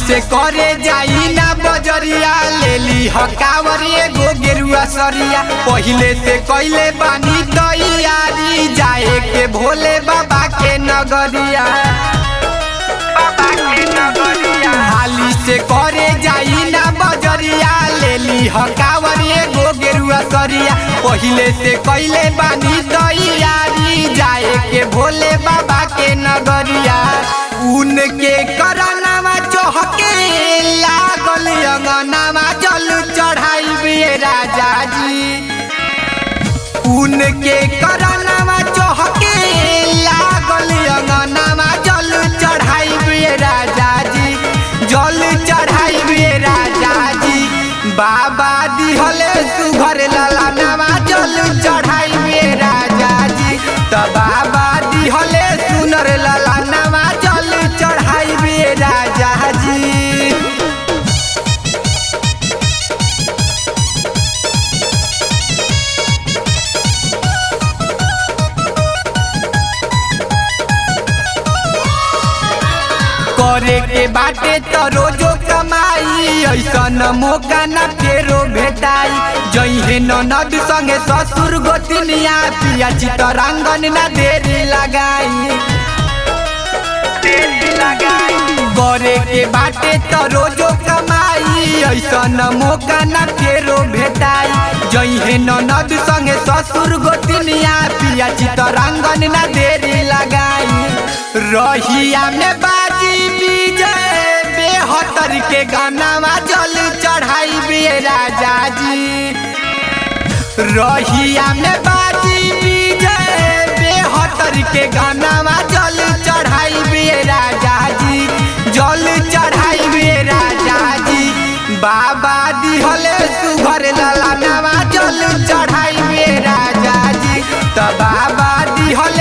से करे जाई ना बजरिया ले ली हकावर एगो गेरुआ सरिया पहिले से कैले बानी तैयारी जाए के भोले बाबा के नगरिया बाबा के नगरिया हाली से करे जाई ना बजरिया ले ली हकावर एगो गेरुआ सरिया पहिले से कैले बानी तैयारी जाए के भोले बाबा के नगरिया उनके करनामा चहके लागल अंगनामा जल चढ़ाई राजा जी उनके करनामा चहके लागल अंगनामा जल चढ़ाई राजा जी जल चढ़ाई राजा जी बाबा दिहले सुघर ललानामा जल चढ़ाई राजा जी त बाबा दिहले सुनर ललानामा जल चढ़ाई राजा जी करे के बाटे तो रोजो कमाई ऐसन मौका न फेरो भेटाई जइहे ननद संगे ससुर गोतनिया पिया चितरंगन न देरी लगाई देरी लगाई करे के बाटे तो रोजो कमाई ऐसन मौका न फेरो भेटाई जइहे ननद संगे ससुर गोतनिया पिया चितरंगन न देरी लगाई रहिया में बाजी विजय बेहतर के गानामा जल चढ़ाई बे राजा जी रहिया में बाजी विजय बेहतर के गानामा जल चढ़ाई बे राजा जी जल चढ़ाई बे राजा जी बाबा दिहले सुघर ललानामा जल चढ़ाई बे राजा जी त बाबा दिहले